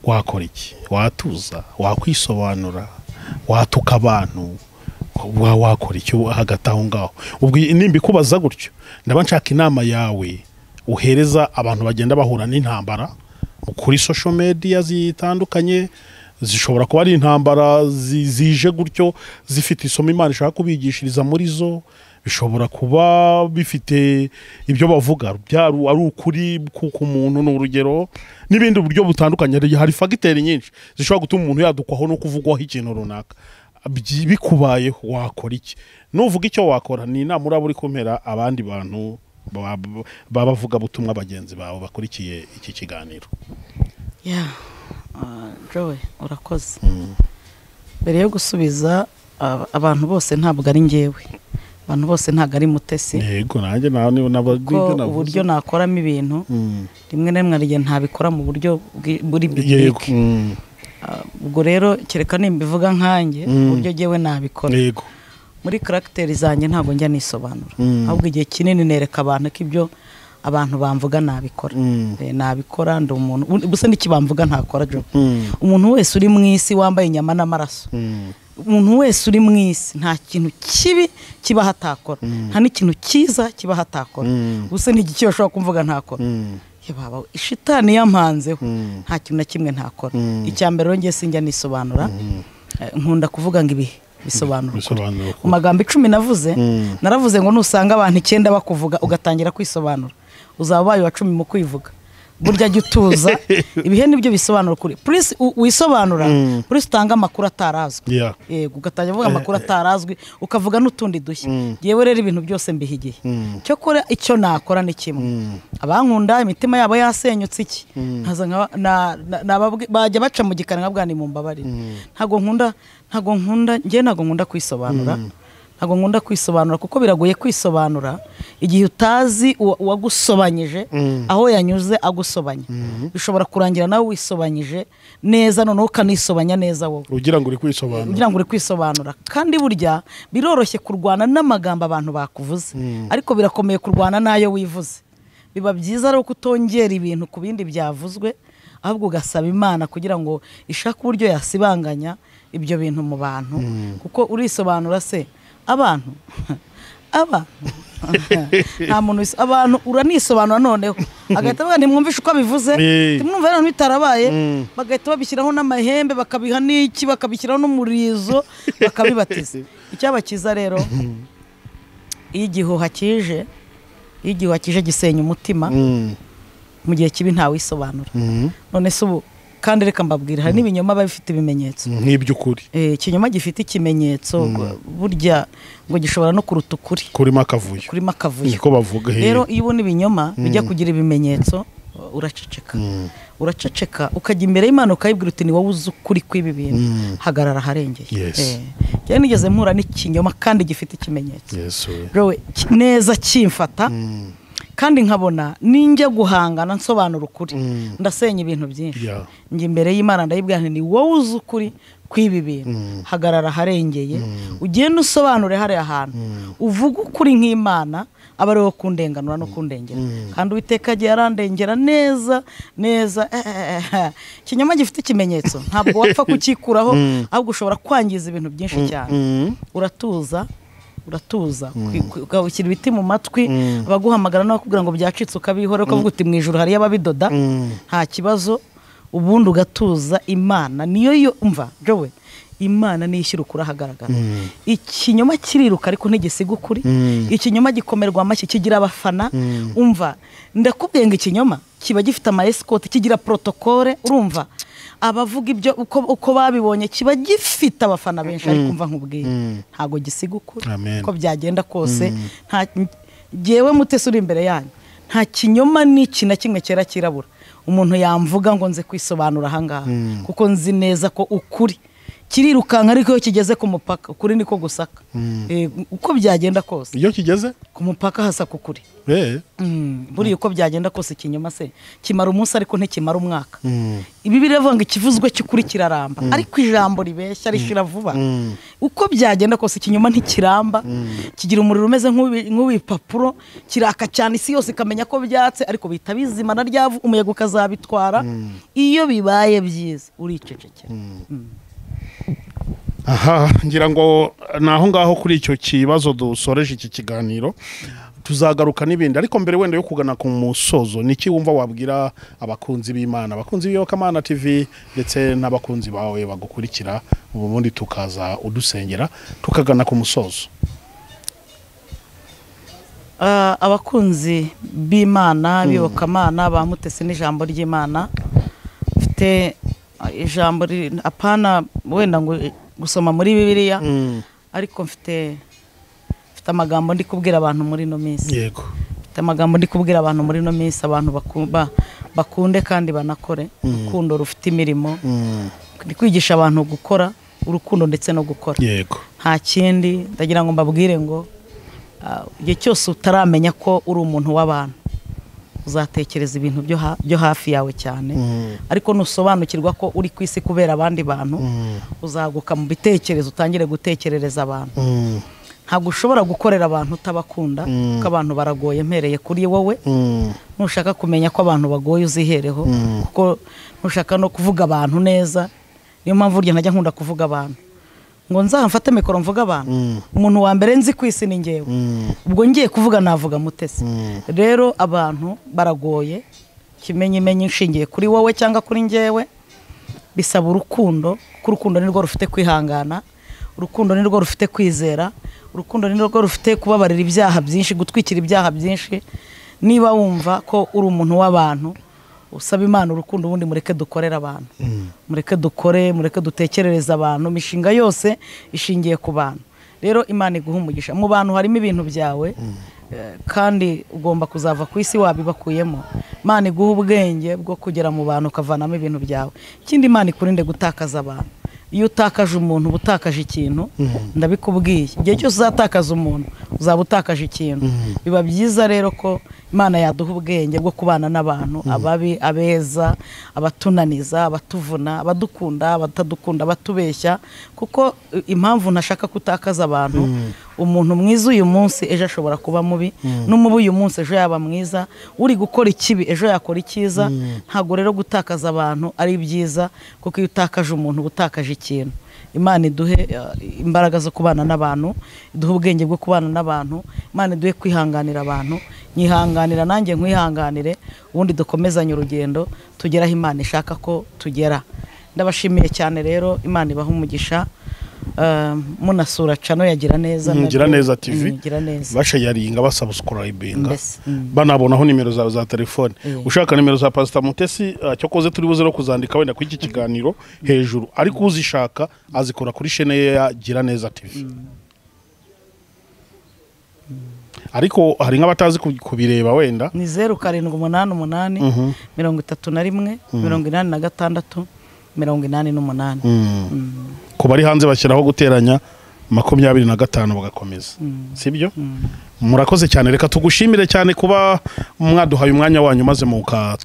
wakora iki watuza wakwisobanura watuka abantu wa wakora iki hagati aho ngaho ubwo iyi- nimba ikubaza gutyo ndaba nshaka inama yawe uhereza abantu bagenda bahura n'intambara kuri social media zitandukanye zishobora kuba ari intambara zi- zije gutyo zifite isomo imana ishaka kubigishiriza muri zo bishobora kuba bifite ibyo bavuga byaba ari ukuri kuko umuntu ni urugero n'ibindi buryo butandukanye hari- hari fagiteri nyinshi zishobora gutuma umuntu yadukwaho no kuvugwaho ikintu runaka Byi- bikubayeho wakora iki nuvuga icyo wakora ni inama uraba uri kumera abandi bantu ba- b'abavuga butumwa bagenzi bawe bakurikiye iki kiganiro ya jowe urakoze mbere yo gusubiza ab- abantu bose ntabwo ari ngewe abantu bose ntabwo ari mutesi yego nanjye nawe ko uburyo nakoramo ibintu rimwe na rimwe hari igihe ntabikora mu buryo bwi- buri yego bibike Mm. Ah, ubwo rero kereka nimbivuga nkanjye Mm. uburyo ngewe nabikora yego muri karagiteri zanjye ntabwo njya nisobanura Mm. ahubwo igihe kinini nereka abantu ko ibyo abantu bamvuga nabikora Mm. Eh, nabikora ndi umuntu ubu- ubuse n'ikibamvuga ntakora jo Mm. umuntu wese uri mu isi wambaye inyama n'amaraso Mm. umuntu wese uri mu isi nta kintu kibi kibaho atakora nta n'ikintu cyiza kibaho atakora Mm. ubuse n'igiki bashobora kumvuga ntakora Mm. Ye baba ishitani yampanzeho Mm. nta kintu na kimwe ntakora Mm. icya mbere rero ngiye sinjya nisobanura Eh, nkunda kuvuga ngo ibihe bisobanura ukuri bisobanura ko mu magambo icumi navuze Mm. naravuze ngo nusanga abantu icyenda bakuvuga ugatangira kwisobanura uzaba ubaye uwa cumi mu kwivuga burya jya utuza ibihe nibyo bisobanura ukuri purisi u- wisobanura Mm. purisi utange amakuru atarazwi Yeah. yego ugatangira uvuga amakuru atarazwi ukavuga n'utundi dushya Mm. yewe rero ibintu byose mbiha igihe Mm. cyokora icyo nakora ni kimwe Mm. abankunda imitima yabo yasenyutse iki nkaza nka- na- na- nababwi- bajya baca mu gikari nkabwa ni mumbabarire ntago nkunda ntago nkunda njye ntago nkunda kwisobanura ntago nkunda kwisobanura kuko biragoye kwisobanura igihe utazi uwa- uwagusobanyije aho yanyuze agusobanya bishobora kurangira nawe wisobanyije neza noneho ukanisobanya neza wowe ugira ngo uri kwisobanura kugira ngo uri kwisobanura kandi burya biroroshye kurwana n'amagambo abantu bakuvuze ariko birakomeye kurwana n'ayo wivuze biba byiza rero kutongera ibintu ku bindi byavuzwe ahubwo ugasaba imana kugira ngo ishake uburyo yasibanganya ibyo bintu mu bantu kuko urisobanura se abantu abantu nta muntu wis- abantu uranisobanura noneho agahita avuga ntimwumvishe uko abivuze Eh. ntimwumve noneho bitarabaye Mm. bagahita babishyiraho n'amahembe bakabiha n'iki bakabishyiraho n'umurizo bakabibatiza icyabakiza rero iyo igihuha kije iyo igihuha kije gisenya umutima Mm. mu gihe kibi ntawisobanura Mm. none se ubu kandi reka mbabwira hari n'ibinyoma biba bifite ibimenyetso nk'iby'ukuri Eh, ikinyoma gifite ikimenyetso burya ngo gishobora no kuruta ukuri kurimo akavuyo kurimo akavuyo niko bavuga he. rero iyo ubona ibinyoma bijya kugira ibimenyetso uh, uraceceka Mm. uraceceka ukajya imbere y'imana ukayibwira uti ni wowe uzi ukuri kw'ibi bintu Mm. hagarara aharengeye Yes. Eh, njyewe nigeze mpura n'ikinyoma kandi gifite ikimenyetso yesu we Bro, ki- neza kimfata kandi nkabona ninjya guhangana nsobanura ukuri Mm. ndasenya ibintu byinshi Yeah. njya imbere y'imana ndayibwira nti ni wowe uzi ukuri kw'ibi bintu hagarara aharengeye ugende usobanure hariya hantu uvuge ukuri nk'imana aba ari wowe kundenganura no kundengera kandi uwiteka agiye arandengera neza neza ikinyoma gifite ikimenyetso ntabwo wapfa kukikuraho ahubwo ushobora kwangiza ibintu byinshi cyane Mm. uratuza uratuza kwi- kwi- ugashyira ibiti mu matwi abaguhamagara n'abakubwira ngo byacitse ukabihora ukavuga uti mu ijoro hariyo ababidoda nta kibazo ubundi ugatuza imana niyo yo mva jowe imana niyo ishyira ukuri ahagaragara ikinyoma kiriruka ariko ntigisiga ukuri ikinyoma gikomerwa amashyi kigira abafana umva ndakubwiye ngo ikinyoma kiba gifite ama escort kigira protokole urumva abavuga ibyo uko, uko babibonye kiba gifite abafana benshi ariko mva nkubwiye ntabwo gisiga ukuri Amen. uko byagenda kose nta ngewe mutesi uri imbere yanyu nta kinyoma n'iki na kimwe cyera kirabura umuntu yamvuga ngo nze kwisobanura ahangaha kuko nzi neza ko ukuri kirirukanka ariko iyo kigeze ku mupaka ukuri niko gusaka Eh, uko byagenda kose iyo kigeze ku mupaka hasaka ukuri eh Mm, buriya uko byagenda kose ikinyoma se kimara umunsi ariko ntikimara umwaka Mm. ibi biravuga ngo ikivuzwe cy'ukuri kiraramba ariko ijambo ribeshya rishira vuba uko byagenda kose ikinyoma ntikiramba kigira umuriro umeze nk'uwi- nk'uw'ibipapuro kiraka cyane isi yose ikamenya ko byatse ariko bihita bizima na ryavu umuyaga ukazabitwara iyo bibaye byiza uricecekera aha ngira ngo ni aho ngaho kuri icyo kibazo dusoreje iki kiganiro tuzagaruka n'ibindi ariko mbere wenda yo kugana ku musozo ni iki wumva wabwira abakunzi b'imana abakunzi b'iyokamana tv ndetse n'abakunzi bawe bagukurikira ubundi tukaza udusengera tukagana ku musozo Ah, abakunzi b'imana bibokamana ba mutesi n'ijambo ry'imana mfite ah, ijambo riri- apana wenda ngo gusoma muri bibiliya ariko mfite mfite amagambo ndi kubwira abantu muri ino minsi yego mfite amagambo ndi kubwira abantu muri ino minsi abantu baku- ba- bakunde kandi banakore urukundo rufite imirimo ndi kwigisha abantu gukora urukundo ndetse no gukora yego nta kindi ndagira ngo mbabwire ngo ah, igihe cyose utaramenya ko uri umuntu w'abantu uzatekereza ibintu byo ha- byo hafi yawe cyane ariko nusobanukirwa ko uri ku isi kubera abandi bantu uzaguka mu bitekerezo utangire gutekerereza abantu Mm. ntabwo ushobora gukorera abantu utabakunda kuko abantu baragoye mpereye kuri wowe Mm. ntushaka kumenya ko abantu bagoye uzihereho kuko ntushaka no kuvuga abantu neza niyo mpamvu burya ntajya nkunda kuvuga abantu ngo nzamfate mikoro mvuga abantu umuntu wa mbere nzi ku isi ni ngewe ubwo ngiye kuvuga navuga mutesi rero abantu baragoye kimenyimenyi nshingiye kuri wowe cyangwa kuri ngewe bisaba urukundo kuko urukundo ni rwo rufite kwihangana urukundo ni rwo rufite kwizera urukundo ni rwo rufite kubabarira ibyaha byinshi gutwikira ibyaha byinshi niba wumva ko uri umuntu w'abantu usaba imana urukundo ubundi mureke dukorere abantu mureke dukore mureke dutekerereze abantu imishinga yose ishingiye ku bantu rero imana iguha umugisha mu bantu harimo ibintu byawe eh, kandi ugomba kuzava ku isi wabibakuyemo imana iguha ubwenge bwo kugera mu bantu ukavanamo ibintu byawe ikindi imana ikurinde gutakaza abantu iyo utakaje umuntu uba utakaje ikintu ndabikubwiye igihe cyose uzatakaza umuntu uzaba utakaje ikintu biba byiza rero ko imana yaduha ubwenge bwo kubana n'abantu ababi abeza abatunaniza abatuvuna abadukunda abatadukunda abatubeshya kuko eh, impamvu ntashaka kutakaza abantu umuntu mwiza uyu munsi ejo ashobora kuba mubi n'umubi uyu munsi ejo yaba mwiza uri gukora ikibi ejo yakora icyiza ntabwo rero gutakaza abantu ari byiza kuko iyo utakaje umuntu uba utakaje ikintu imana iduhe eh, imbaraga zo kubana n'abantu iduhe ubwenge bwo kubana n'abantu imana iduhe kwihanganira abantu nyihanganira nanjye nkwihanganire ubundi dukomezanye urugendo tugere aho imana ishaka ko tugera ndabashimiye cyane rero imana ibaha umugisha eh, munasura cano yagira neza Mm, nabyo- Gira neza tv Mm, gira neza bashayaringa basabusikurayimbinga Mbese, mm. banabonaho nimero zawe za telefone Mm. ushaka nimero za pasita mutesi ah, cyo koze turi buze no kuzandika wenda kuri iki kiganiro hejuru ariko uzishaka azikora kuri shene ye ya gira neza tv ariko hari nk'abatazi ku- kubireba wenda ni zeru karindwi umunani umunani mirongo itatu na rimwe mirongo inani na gatandatu mirongo inani n'umunani ku bari hanze bashyiraho guteranya makumyabiri na gatanu bagakomeza sibyo murakoze cyane reka tugushimire cyane kuba mwaduhaye umwanya wanyu maze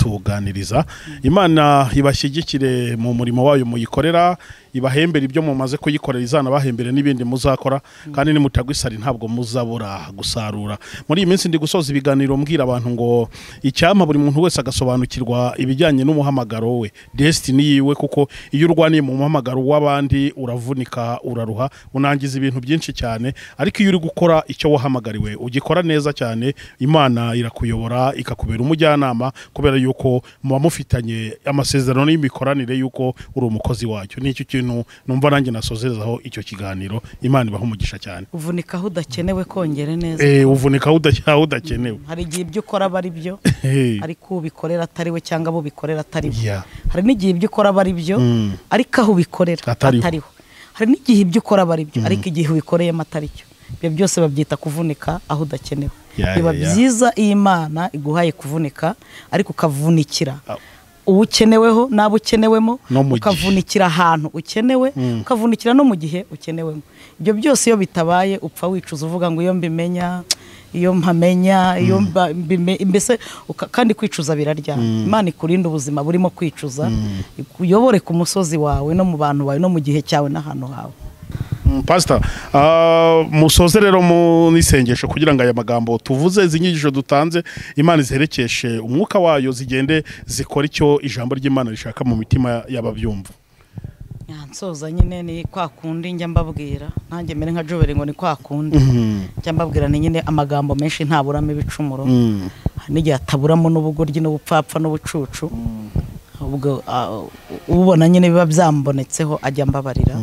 mukatuganiriza imana ibashyigikire mu murimo wayo muyikorera ibahembere ibyo mumaze kuyikorera izana bahembere n'ibindi muzakora kandi nimutagwisari ntabwo muzabura gusarura muri iyi minsi ndi gusoza ibiganiro mbwira abantu ngo icyampa buri muntu wese agasobanukirwa ibijyanye n'umuhamagaro we desitini yiwe kuko iyo urwaniye mu muhamagaro w'abandi uravunika uraruha unangiza ibintu byinshi cyane ariko iyo uri gukora icyo wahamagariwe ugikora neza cyane imana irakuyobora ikakubera umujyanama kubera yuko muba mufitanye amasezerano y'imikoranire y'uko uri umukozi wacyo ni icyo kintu numva nanjye nasozezaho icyo kiganiro imana ibaha umugisha cyane uvunika aho udakenewe kongere neza Eh, uvunika aho uda- aho udakenewe hari igihe ibyo ukora aba ari byo Eh, ariko ubikorera atari we cyangwa abo ubikorera atari we yeah. hari n'igihe ibyo ukora aba ari byo Mm. ariko aho ubikorera Atariho. atariho hari n'igihe ibyo ukora aba ari byo ariko igihe ubikoreyemo atari cyo ibyo byose babyita kuvunika aho udakenewe Yeah, biba yeah, yeah. byiza iyo imana iguhaye kuvunika ariko ukavunikira Ah. uwo ukeneweho n'abo ukenewemo No mu gihe. ukavunikira ahantu ukenewe ukavunikira no mu gihe ukenewemo ibyo byose iyo bitabaye upfa wicuza uvuga ngo iyo mbimenya iyo mpamenya iyo mba- mbime- mbese uka- kandi kwicuza birarya imana ikurinda ubuzima burimo kwicuza ikuyobore ku musozi wawe no mu bantu bawe no mu gihe cyawe n'ahantu hawe Mm, pastor ah, musoze rero mu n'isengesho kugira ngo aya magambo tuvuze izi nyigisho dutanze imana iziherekeshe umwuka wayo zigende zikora icyo ijambo ry'imana rishaka mu mitima y'ababyumva nsoza nyine ni kwa kundi njya mbabwira nanjye mbere nka jobere ngo ni kwa kundi njya mbabwira ni nyine amagambo menshi ntaburamo ibicumuro Mm. hari n'igihe ataburamo n'ubugoryi n'ubupfapfa n'ubucucu ubwo ah, ubona nyine biba byambonetseho ajya mbabarira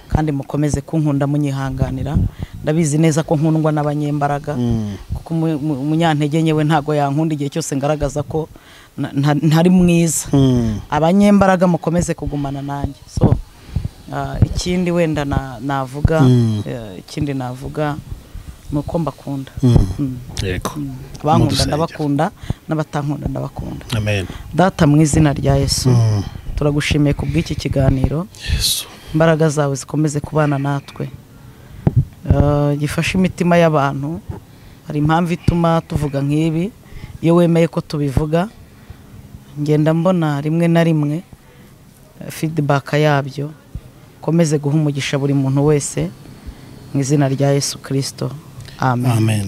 kandi mukomeze kunkunda munyihanganira ndabizi neza ko nkundwa n'abanyembaraga kuko umu- umu- umunyantege nyewe ntago yankunda igihe cyose ngaragaza ko na- nta- ntari mwiza Mm. abanyembaraga mukomeze kugumana nanjye so ah, ikindi wenda na- navuga Mm. eh, ikindi navuga ni uko mbakunda Mm. yego abankunda Mudusengere. ndabakunda n'abatankunda ndabakunda amen data mu izina rya yesu Mm. turagushimiye ku bw'iki kiganiro yesu imbaraga zawe zikomeze kubana natwe Eh, gifashe imitima y'abantu hari impamvu ituma tuvuga nk'ibi iyo wemeye ko tubivuga ngenda mbona rimwe na rimwe eh, feedback yabyo ukomeze guha umugisha buri muntu wese mu izina rya yesu kirisito amen amen